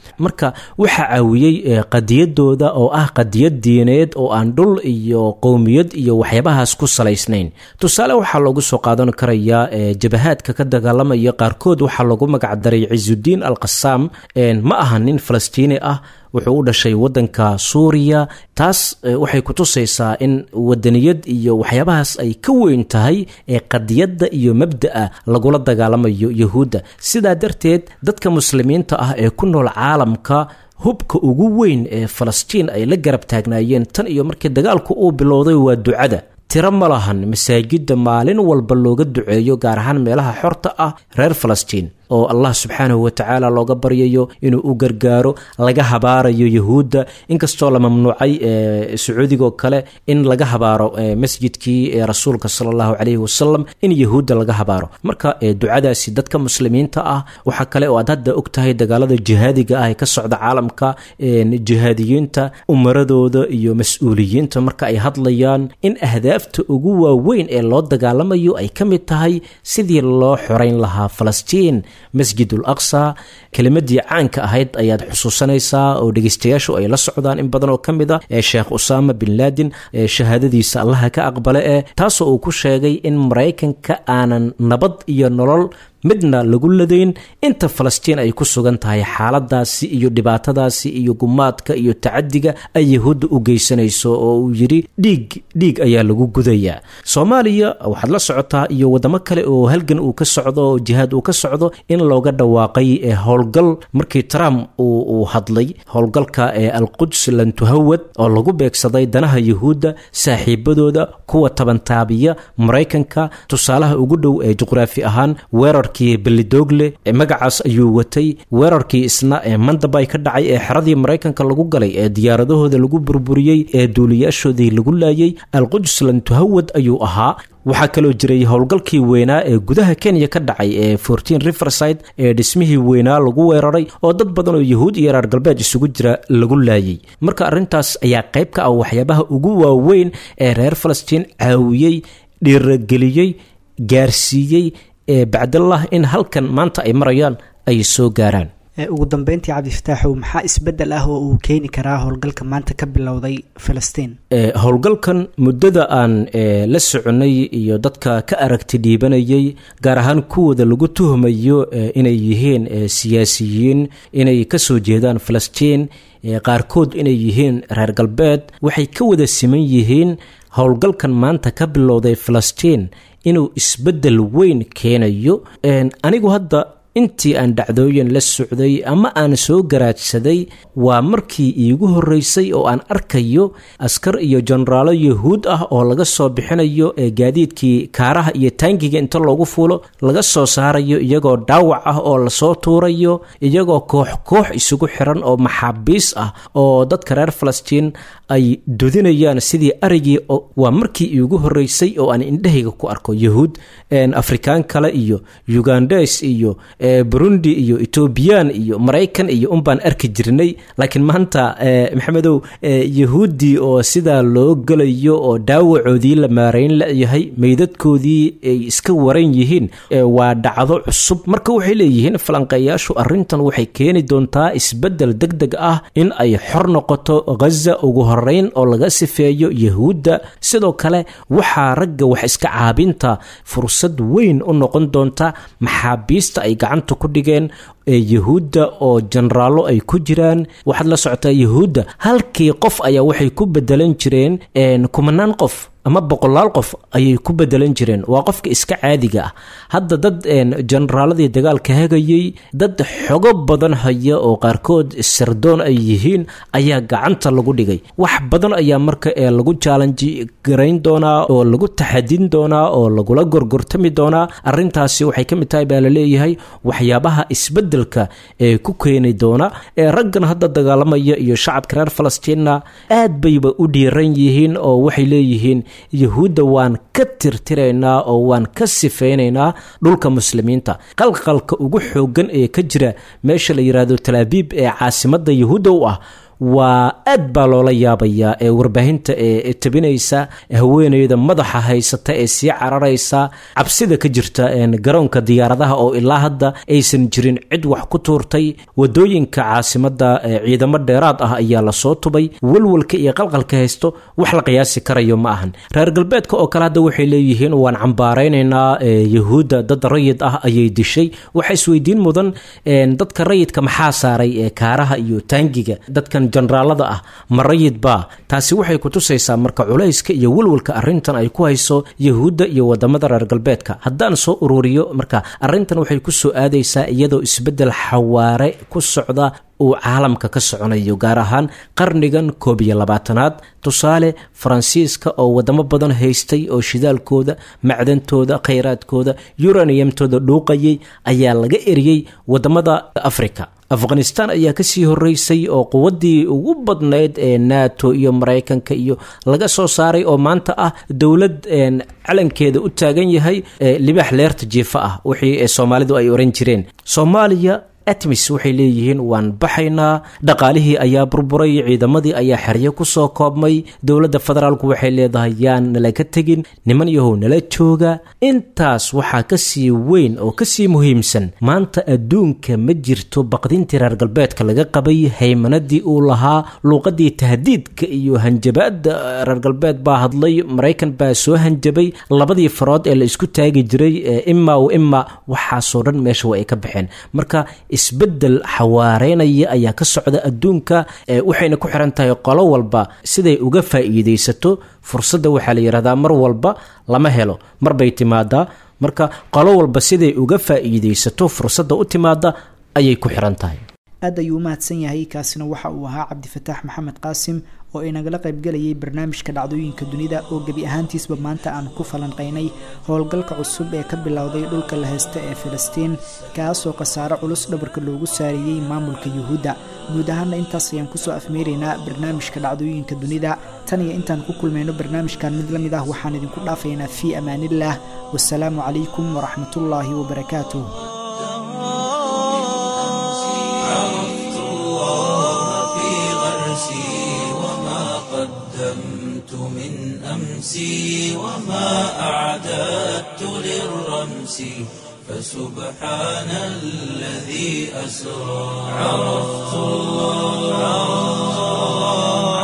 marka waxaa caawiyey qadiyadooda oo ah qadiyad diineed oo aan dhul iyo qowmiyad iyo waxyaabahaas ku salaysnayn tusaale waxaa loogu soo qaadan karayaa jabahaadka ka dagaalamaya qaarkood waxaa lagu magacdaray cisudiin al qasaam ma aha nin falastiini ah wuxuu u dhashay wadanka suuriya taas waxay kutusaysaa in wadaniyad iyo waxyaabahaas ay ka weyn tahay ee qadiyadda iyo mabda'a lagula dagaalamayo yahuudda sidaa darteed dadka muslimiinta ah ee ku nool caalamka hubka ugu weyn ee falastiin ay la garab taagnaayeen tan iyo markii dagaalku uu bilowday waa ducada tiro ma lahan masaajidda maalin walba looga duceeyo gaar ahaan meelaha xorta ah reer falastiin oo allah subxaanahu watacaala looga baryayo inuu u gargaaro laga habaarayo yahuudda inkastoo la mamnuucay sacuudigoo kale in laga habaaro masjidkii rasuulka sala allahu caleyhi wasalam in yahuudda laga habaaro marka ducadaasi dadka muslimiinta ah waxaa kale oo aad hadda og tahay dagaalada jihaadiga ah ee ka socda caalamka jihaadiyiinta umaradooda iyo mas-uuliyiinta marka ay hadlayaan in ahdaafta ugu waaweyn ee loo dagaalamayo ay ka mid tahay sidii loo xoreyn lahaa falastiin masjid ul aqsa kelimadii caanka ahayd ayaad xusuusanaysaa oo dhegeystayaashu ay la socdaan in badan oo ka mid a ee sheekh usaama bin laadin ee shahaadadiisa allaha ka aqbale eh taasoo uu ku sheegay in maraykanka aanan nabad iyo nolol midna lagu ladayn inta falastiin ay ku sugan tahay xaaladaasi iyo dhibaatadaasi iyo gumaadka iyo tacadiga ay yahuudda u geysanayso oo uu yidhi dhiig dhiig ayaa lagu gudayaa soomaaliya waxaad la socotaa iyo wadamo kale oo halgan uu ka socdo oo jihaad uu ka socdo in looga dhawaaqay howlgal markii trump uu hadlay howlgalka ee alquds lantuhawad oo lagu beegsaday danaha yahuudda saaxiibadooda kuwa tabantaabiya maraykanka tusaalaha ugu dhow ee juqraafi ahaan weerar belidogle magacaas ayuu watay weerarkii isna ee mandabay ka dhacay ee xeradii maraykanka lagu galay ee diyaaradahooda lagu burburiyey ee duuliyaashoodii lagu laayay alquds lantuhawad ayuu ahaa waxaa kaloo jiray howlgalkii weynaa ee gudaha kenya ka dhacay ee fortin riverside ee dhismihii weynaa lagu weeraray oo dad badan oo yahuud iyo reer galbeed isugu jira lagu laayay marka arrintaas ayaa qayb ka ah waxyaabaha ugu waaweyn ee reer falastiin caawiyey dhiirageliyey gaarsiiyey ee bacdallah in halkan maanta ay marayaan ay soo gaaraan ugu dambeyntii cabdifataaxow maxaa isbedel ah oo uu keeni karaa howlgalka maanta ka bilowday filistiin howlgalkan muddada aan la soconay iyo dadka ka aragti dhiibanayay gaar ahaan kuwooda lagu tuhmayo inay yihiin siyaasiyiin inay kasoo jeedaan filistiin qaarkood inay yihiin reer galbeed waxay ka wada siman yihiin howlgalkan maanta ka bilowday filistiin inuu isbeddel weyn keenayo anigu hadda intii aan dhacdooyin la socday ama aan soo garaadsaday waa markii iigu horreysay oo aan arkayo askar iyo jenaraalo yahuud ah oo laga soo bixinayo ee gaadiidkii kaaraha iyo taangiga inta loogu fuulo laga soo saarayo iyagoo dhaawac ah oo lasoo tuurayo iyagoo koox koox isugu xiran oo maxaabiis ah oo dadka reer falastiin ay dudinayaan sidii arigii waa markii iigu horreysay oo aan indhahayga ku arko yahuud afrikaan kale iyo ugandes iyo burundi iyo etoobiyaan iyo maraykan iyo unbaan arki jirnay laakiin maanta maxamedow yahuuddii oo sidaa loo gelayo oo dhaawacoodii la maarayn layahay meydadkoodii ay iska waran yihiin waa dhacdo cusub marka waxay leeyihiin falanqeeyaashu arrintan waxay keeni doontaa isbeddel deg deg ah in ay xor noqoto ghaza ugu horeyn oo laga sifeeyo yahuudda sidoo kale waxaa ragga wax iska caabinta fursad weyn u noqon doonta maxaabiista ay gacanta ku dhigeen ee yahuudda oo jenaraallo ay ku jiraan waxaad la socotaa yahuudda halkii qof ayaa waxay ku bedelan jireen kumanaan qof ama boqolaal qof ayay ku bedelan jireen waa qofka iska caadiga ah hadda dad jenaraaladii dagaalka hagayey dad xogo badan haya oo qaarkood sirdoon ay yihiin ayaa gacanta lagu dhigay wax badan ayaa marka ee lagu jaalanji garayn doonaa oo lagu taxadin doonaa oo lagula gorgortami doonaa arintaasi waxay ka mid tahay baa laleeyahay waxyaabaha isbedelka ee ku keeni doona ee raggan hadda dagaalamaya iyo shacabka reer falastiinna aad bayba u dhiiran yihiin oo waxay leeyihiin yahuudda waan ka tirtiraynaa oo waan ka sifaynaynaa dhulka muslimiinta qalqalka ugu xoogan ee ka jira meesha la yidhaahdo talaabiib ee caasimadda yahuudda u ah waa aad baa loola yaabayaa ee warbaahinta ee tabinaysa haweeneyda madaxa haysata ee sii cararaysa cabsida ka jirta garoonka diyaaradaha oo ilaa hadda aysan jirin cid wax ku tuurtay wadooyinka caasimada ciidamo dheeraad ah ayaa lasoo tubay walwalka iyo qalqalka haysto wax la qiyaasi karayo ma ahan reer galbeedka oo kale hadda waxay leeyihiin waan cambaaraynaynaa yahuudda dad rayid ah ayay dishay waxa isweydiin mudan dadka rayidka maxaa saaray kaaraha iyo taangiga dadkan jenaraalada ah ma rayid baa taasi waxay kutusaysaa marka culayska iyo walwalka arintan ay ku hayso yahuudda iyo wadamada reer galbeedka haddaan soo ururiyo marka arintan waxay kusoo aadaysaa iyadoo isbedel xawaare ku socda uu caalamka ka soconayo gaar ahaan qarnigan koob iyo labaatanaad tusaale faransiiska oo wadamo badan haystay oo shidaalkooda macdantooda khayraadkooda yuraniyamtooda dhuuqayay ayaa laga eriyey wadamada africa afghanistan ayaa kasii horeysay oo quwadii ugu badnayd ee nato iyo maraykanka iyo laga soo saaray oo maanta ah dowlad calankeeda u taagan yahay libaax leerta jiifa ah wixii soomaalidu ay oran jireen soomaaliya atmis waxay leeyihiin waan baxaynaa dhaqaalihii ayaa burburay ciidamadii ayaa xeryo kusoo koobmay dowladda federaalku waxay leedahay yaan nalaga tegin niman yahow nala jooga intaas waxaa kasii weyn oo kasii muhiimsan maanta adduunka ma jirto baqdintii reer galbeedka laga qabay haymanadii uu lahaa luuqadii tahdiidka iyo hanjabaada reer galbeed baa hadlay maraykan baa soo hanjabay labadii farood ee la isku taagi jiray ima w ima waxaasoo dhan meesha waa ay ka baxeen marka isbedel xawaareynaya ayaa ka socda adduunka waxayna ku xiran tahay qolo walba siday uga faa'iidaysato fursadda waxaa la yidhahdaa mar walba lama helo marbay timaadaa marka qolo walba siday uga faa'iidaysato fursadda u timaada ayay ku xiran tahay aad ayuu u mahadsan yahay kaasina waxa uu ahaa cabdifataax maxamed qaasim oo inagala qaybgalayay barnaamijka dhacdooyinka dunida oo gebi ahaantiisba maanta aan ku falanqaynay howlgalka cusub ee ka bilowday dhulka la haysta ee filistiin kaasoo khasaare culus dhabarka loogu saariyey maamulka yuhuudda guud ahaana intaas ayaan kusoo afmeeraynaa barnaamijka dhacdooyinka dunida tan iyo intaan ku kulmayno barnaamijkan mid la mid ah waxaan idinku dhaafaynaa fii amaaniillah wasalaamu calaykum waraxmatullaahi wabarakaatuh قدمت من أمسي وما أعددت للرمس فسبحان الذي أسرى عرفت الله